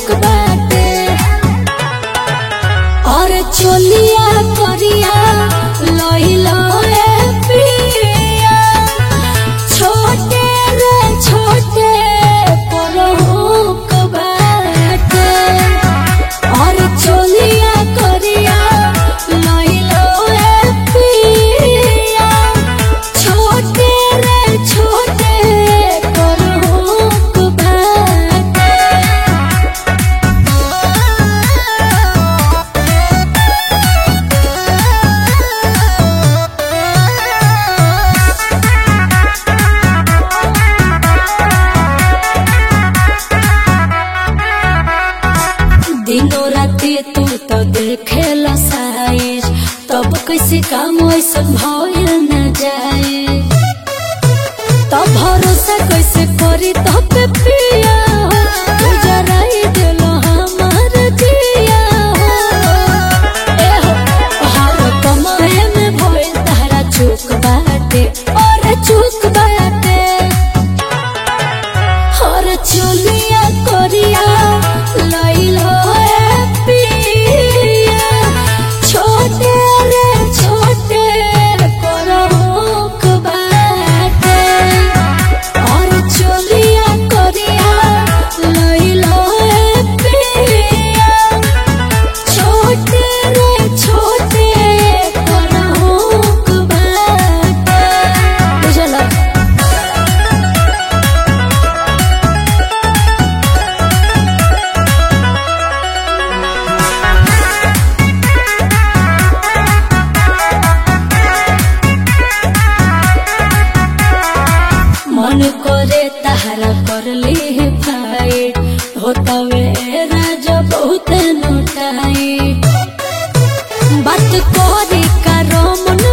hook बाटे और चोलिया करिया लइलो ए पिया छोटे रे छोटे पर हुक बाटे और चोलिया करिया लइलो ए पिया छोटे रे छोटे पर हुक बाटे दिनों राति तू तो देखेला साइज तब कैसे काम ऐसन भइल न जाए तब भरोसा कैसे करी तब पे पिया हो तू जराई दिलो हमार जिया हो ए हो हर कमाए में भइल तारा चूक बाटे और चूक बाटे हर चुलिया कोरिया लइलो ए पिया छोटे रे छोटे परहुक बाटे और चुलिया कोरिया लइलो ए पिया छोटे रे छोटे परहुक बाटे बुझला मन करे तहरा कर ली फाइट होतवे राजा बहुत नोटाई बात करे का रोमन